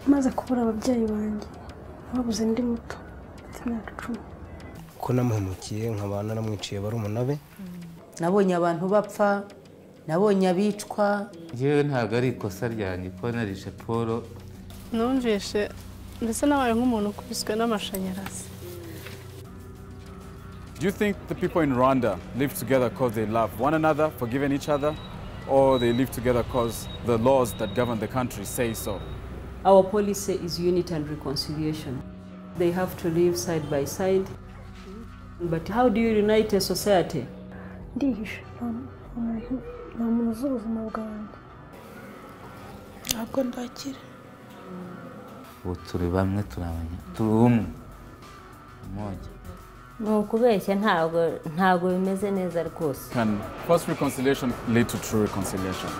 maze kubura ababyeyi banjye babuze ndi muto mfite imyaka icumi ko namuhemukiye nkaba naramwiciye barumuna be nabonye abantu bapfa nabonye abicwa yewe ntabwo ari ikosa ryanjye ko narishe paul numvise ndetse nabaye nk'umuntu ukubiswe n'amashanyarazi Do you think the people in Rwanda live together because they love one another, forgiving each other, or they live together because the laws that govern the country say so? Our policy is unity and reconciliation. They have to live side by side. But how do you unite a society? ndihishe nta muntu nta muntu uzi ubuzima bwanjye ntabwo ndakira ubu turi bamwe turi abanya turi umwe umwongi ni ukubeshya ntabwo ntabwo bimeze neza rwose Can first reconciliation lead to true reconciliation?